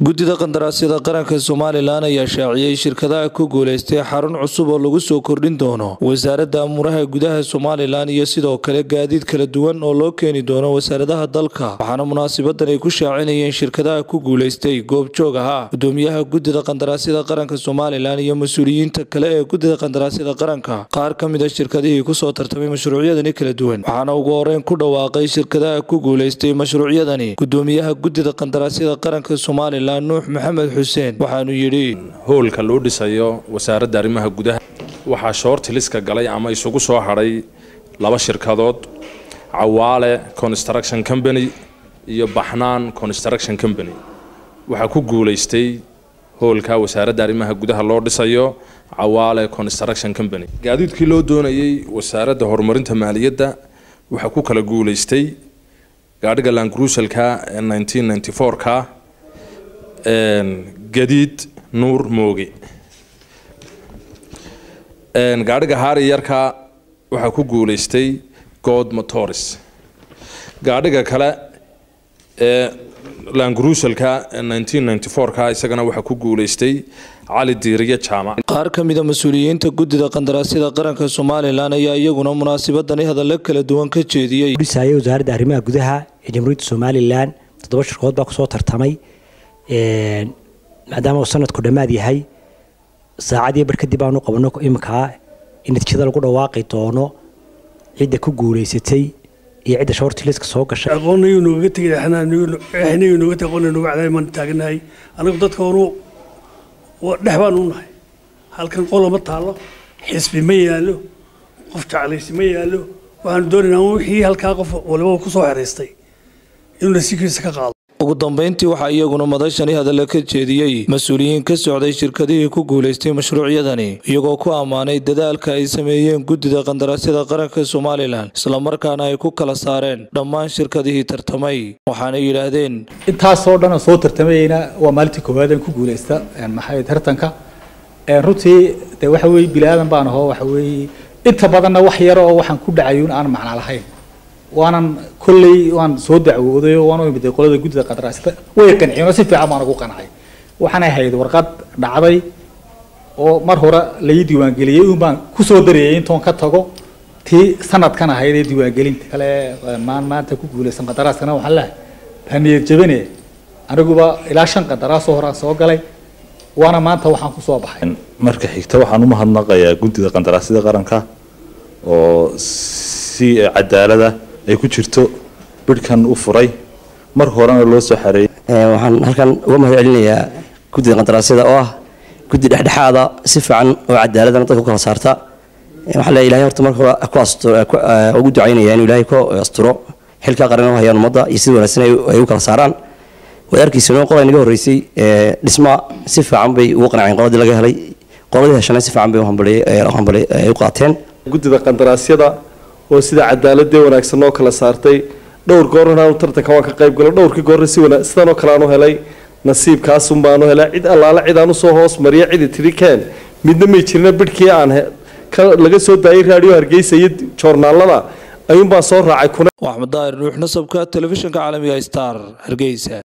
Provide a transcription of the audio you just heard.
guddida qandaraasyada qaranka somalilan ayaa shaaciyey shirkadaha ku guuleystay xarun cusub oo lagu soo kordhin doono wasaaradda amuuraha gudaha somalilan iyo sidoo kale gaadiid kala duwan oo loo keeni doono wasaaradaha dalka waxaana munaasabadan ay ku shaacinayeen shirkadaha ku guuleystay goobjoog ahaa gudoomiyaha guddida qandaraasyada qaranka somalilan iyo mas-uuliyiinta kale ee guddida qandaraasyada qaranka qaar ka mid a shirkadihii kusoo tartamay mashruucyadani kala duwan waxaana ugu horeyn ku dhawaaqay shirkadaha ku guuleystay mashruucyadani gudoomiyaha guddida qandaraasyada qaranka somalilan nuux maxamed xuseen waxaanu yidhi hoolka loo dhisayo wasaaradda arrimaha gudaha waxaa shoortiliska galay ama isugu soo hadhay laba shirkadood cawaale construction company iyo baxnaan construction company waxaa ku guulaystay hoolka wasaaradda arrimaha gudaha loo dhisayo cawaale construction company gaadiidkii loo doonayey wasaaradda horumarinta maaliyadda waxaa ku kala guulaystay gaadhiga laangruusalka ee 1994ka gadiid nuur mooge gaadhiga haari yarka waxaa ku guulaystay good motors gaadhiga kale ee laangruusalka ee 1994ka isagana waxaa ku guulaystay cali diiriye jaamac qaar ka mid a mas-uuliyiinta guddida qandaraasyada qaranka somalilan ayaa iyaguna munaasabadani hadallo kala duwan ka jeediyey dhisaya wasaaradda arrimaha gudaha ee jamhuuriyadda somalilan toddoba shirkood baa kusoo tartamay maadaama uu sanadku dhammaad yahay saacadii bar kadib aanu qabano iminkaa in natiijada lagu dhawaaqi doono cidda ku guulaysatay iyo cidda shortliska soo gashay aqoonnayuu noogaga tegay xnayuu nooga tegay aqoonna nooga cadaay maan taaganahay anagu dadka horu dhex baan u nahay halkan qolama taallo xisbi ma yaallo qof jeclaysi ma yaallo waxaanu doonaynaa wixii halkaa qof waliba ku soo xeraystay inuu nasiibkiisa ka qaado ugu dambeyntii waxaa iyaguna madashani hadalla ka jeediyey mas-uuliyiin ka socday shirkadihii ku guulaystay mashruucyadani iyagoo ku ammaanay dadaalka ay sameeyeen guddida qandaraasyada qaranka somalilan islamarkaana ay ku kala saareen dhammaan shirkadihii tartamay waxaana yidhaahdeen intaasoo dhan soo tartamayeyna waa maalintii koowaad aan ku guulaysta maxay tartanka runtii de waxa weye bini aadan baan ahoo waxa weeye inta badanna wax yar oo waxaan ku dhacayun aan macno lahayn waanan kolley waan soo dacwooday oo waan u imiday qolada guddida qandaraasyada way qanciyeen oo si fiican baan ugu qancay waxaanay ahayd warqad dhacday oo mar hore lai diiwaangeliyey un baan kusoo darayay intoon ka tago tii sanadkan ahayd ee diiwaangelinta kale maan maanta ku guulaysan qandaraaskana waxaan lehay haniyad jabine aniguba ilaa shan qandaraasoo horaan soo galay waana maanta waxaan kusoo baxay marka xigta waxaan u mahadnaqayaa guddida qandaraasyada qaranka oo si cadaalada ay ku jirto bidhkan u furay mar horena loo soo xareeyay waxaan halkan uga mahad celinayaa guddida qandaraasyada oo ah guddi dhexdhexaada si fiican oo cadaaladana dadka ku kala saarta waxaa leeyahay ilahay horta marka hore ku asturo ugu ducaynaya inuu ilaahay ku asturo xilka qaran u hayaan ummadda iyo sida wanaagsan ay u kala saaraan wadaarkiisuna qolay naga horreysay dhisma si fiican bay ugu qanceen qoladii laga helay qoladii heshana si fiican bay u qaateen guddida qandaraasyada oo sida cadaaladee wanaagsan noo kala saartay dhowr goorna aanu tartanka waan ka qayb galo dhowrkii goorna si wana sidanoo kale aanu helay nasiibkaasun baanu helay cid allaale cid aan usoo hoos mariya cidi tiri keen midna may jirina bidhkii aan laga soo daayay raadiyo hargeysa iyo joornaalada ayuunbaan soo raacay axmed daahir nuux nasabka telefishinka caalamiga star hargeysa